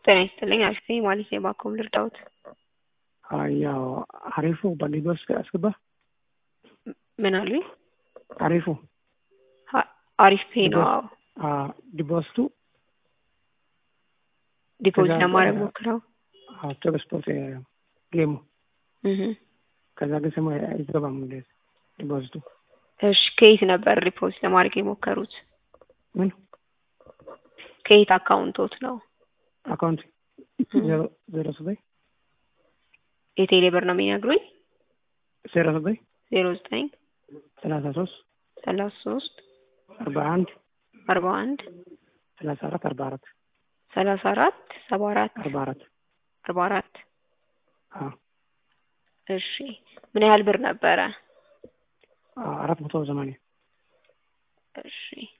ጤና ይስጥልኝ አሽቴ ማለት የባኮም ልርዳውት ያው አሪፉ በሊጎስ አስገባ ምን አሉኝ? አሪፉ አሪፍ ፔ ነው። አዎ ዲፖስቱ ዲፖዚት ከዛ ለማድረግ በ- ሞክረው ቶብ ስፖርት ጌሙ እህ ከዛ ግን ስሙ አይገባም እንደ ዲፖዚቱ እሺ ከየት ነበር ሪፖርት ለማድረግ የሞከሩት? ምን ከየት አካውንቶት ነው? አካውንት ዜሮ ዜሮ ዘጠኝ የቴሌ ብር ነው የሚነግሩኝ? ዜሮ ዘጠኝ ዜሮ ዘጠኝ ሰላሳ ሶስት ሰላሳ ሶስት አርባ አንድ አርባ አንድ ሰላሳ አራት አርባ አራት ሰላሳ አራት ሰባ አራት አርባ አራት አርባ አራት አዎ እሺ ምን ያህል ብር ነበረ? አራት መቶ ሰማንያ እሺ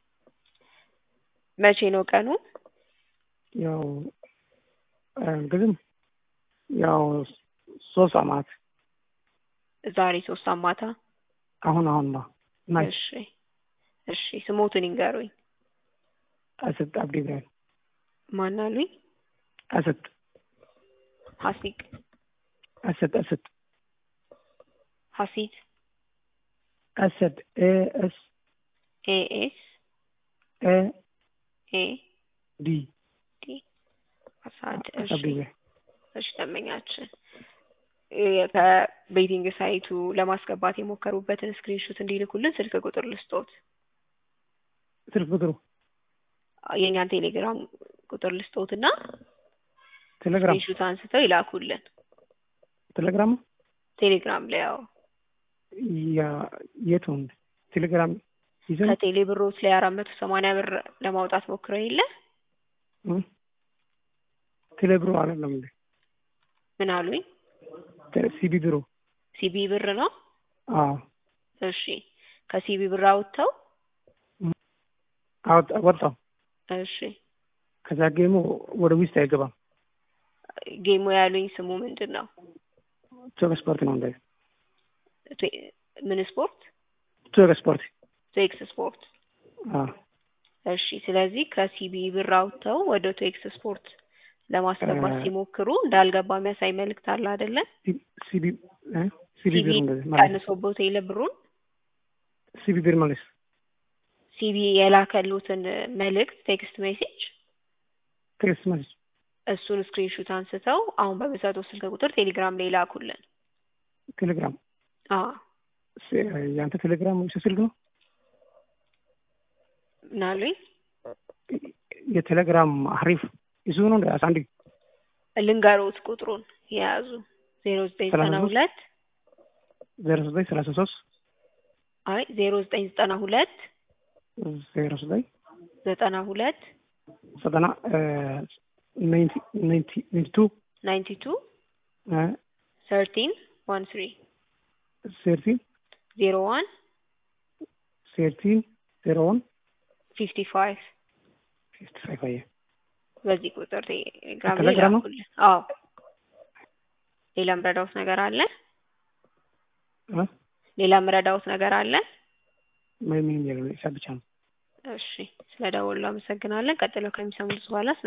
መቼ ነው ቀኑ? ያው ግዝም ያው ሶስት አመት ዛሬ ሶስት አማታ አሁን አሁን ነው ናይ እሺ እሺ ስሞቱን ይንገሩኝ። አስት አብዲ ኢብራሂም ማን አሉኝ? አስት ሀሲቅ አስት አስት ሀሲት አስት ኤ ኤስ ኤ ኤስ ኤ ኤ ዲ ዲ አሳድ እሺ አብዲ ኢብራሂም እሺ ደንበኛችን የ- ከቤቲንግ ሳይቱ ለማስገባት የሞከሩበትን ስክሪንሹት እንዲልኩልን ስልክ ቁጥር ልስጦት። ስልክ ቁጥሩ የእኛን ቴሌግራም ቁጥር ልስጦት እና ቴሌግራም ስክሪንሹት አንስተው ይላኩልን። ቴሌግራም ቴሌግራም ላይ ያው ያ የቱን ቴሌግራም ይዘን ከቴሌ ብሮት ላይ አራት መቶ ሰማንያ ብር ለማውጣት ሞክረው የለ ቴሌብሮ አይደለም እንዴ ምን አሉኝ? ሲቢ ቢሮ ሲቢ ብር ነው። አዎ እሺ ከሲቢ ብር አውጥተው አወጣ ወጣው እሺ ከዛ ጌሙ ወደ ውስጥ አይገባም ጌሙ ያሉኝ ስሙ ምንድን ነው? ቶክ ስፖርት ነው እንደ ቴ- ምን ስፖርት? ቶክ ስፖርት ቴክስ ስፖርት። አዎ እሺ ስለዚህ ከሲቢ ብር አውጥተው ወደ ቴክስ ስፖርት ለማስገባት እ- ሲሞክሩ እንዳልገባ የሚያሳይ መልእክት አለ አይደለ? ሲቢ እ ሲቢ ሲቢ ቢሮ እንደዚህ ማለት ቀንሶቦት የለ ብሩን ሲቢ ቢሮ ማለት ሲቢ የላከሉትን መልእክት ቴክስት ሜሴጅ ቴክስት ማለት እሱን ስክሪንሹት አንስተው አሁን በሚሰጠው ስልክ ቁጥር ቴሌግራም ላይ ላኩልን። ቴሌግራም አዎ ስ- ያንተ ቴሌግራም ስልክ ነው ምን አሉኝ? የቴሌግራም አሪፍ እሱ ነው እንደ አሳንዲ ልንገሮት ቁጥሩን የያዙ ዜሮ ዘጠኝ ዘጠና ሁለት ዜሮ ዘጠኝ ሰላሳ ሶስት አይ ዜሮ ዘጠኝ ዘጠና ሁለት ዜሮ ዘጠኝ ዘጠና ሁለት ዘጠና ናይንቲ ናይንቲ ናይንቲ ቱ ናይንቲ ቱ ሰርቲን ዋን ትሪ ሴርቲን ዜሮ ዋን ሴርቲን ዜሮ ዋን ፊፍቲ ፋይቭ ፊፍቲ ፋይቭ አየ በዚህ ቁጥር ቴሌግራም ላይ ቴሌግራም ነው? ላኩልን። አዎ ሌላ ምረዳውት ነገር አለ? እ ሌላ ምረዳውት ነገር አለ? ምንም የለም ሂሳብ ብቻ ነው እሺ ስለ ደወሉ አመሰግናለን። ቀጥለው ከሚሰሙት በኋላ ስለ